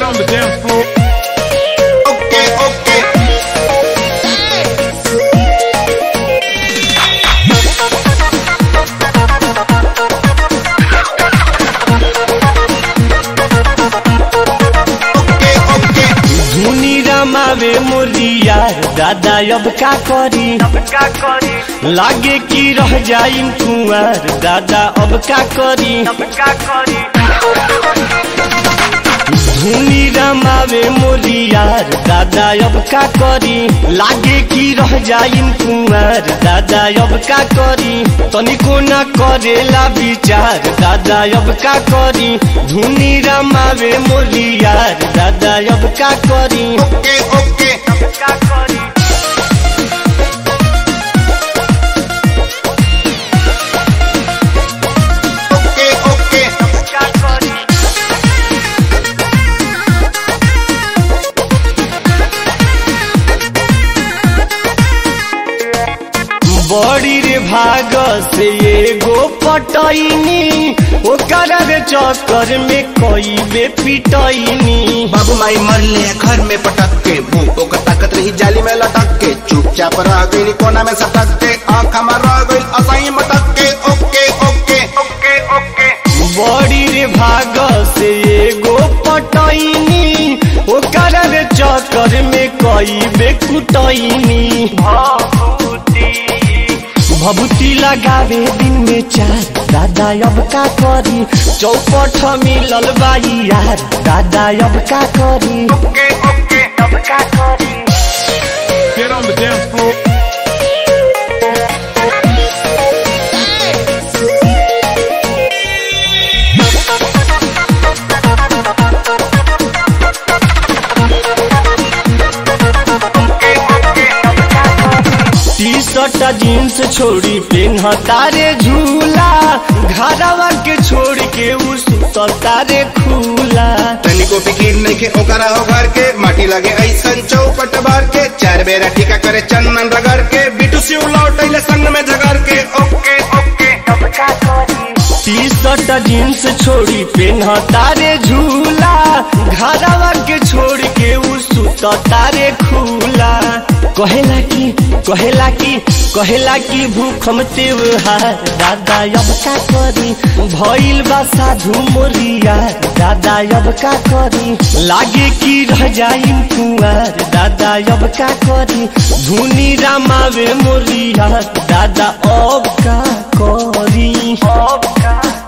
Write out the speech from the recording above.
on the dance floor. Okay, okay. Okay, okay. धुनी रमावे मोरिया दादा अब का करी लागे कि रह जाई कुंवर दादा अब का करी धुनी रमावे मोरिया दादा अब का करी लागे कि रह जाई कुंवर दादा अब का करी तनिको न करेला विचार दादा अब का करी धुनी रमावे मोरिया दादा अब का करी Okay, okay. Okay, okay. बड़ी रे भाग से एगो पटैनी ओकर रे चक्कर में कई बे पिटैनी बाबू माई मरले घर में पटक के मुंह ओकर ताकत रही जाली में लटक के चुपचाप रह गई कोना में सटक के आँख में रह गई असाई मटक के ओके ओके ओके ओके बड़ी रे भाग से एगो पटैनी ओकर रे चक्कर में कई बे कुटैनी भभूति लगावे दिन में चार दादा अब का करी चौपट मिलल बाई यार दादा अब का करी okay okay Get on the dance floor. T shirt jeans छोड़ी पेन्हता रे झूला घरवा के छोड़ के उ सुतता रे खुला तनिको फिकीर नहीं के ओकरा हो घर के माटी लगे ऐसन चौपट बार के चार बेरा टीका करे चंदन रगड़ के बिटू सिउ लौटैले संग में झगड़ के okay okay T shirt jeans छोड़ी पेन्हता रे झूला घरवा के छोड़ के उ सुतता रे खुला कहेला की कहेला की कहेला की भूखम त्योहार दादा अब का करी भइल बा साधु मोरिया दादा अब का करी लागे कि रह जाई कुंवर दादा अब का करी धुनी रामावे मोरिया दादा अब का करी अब का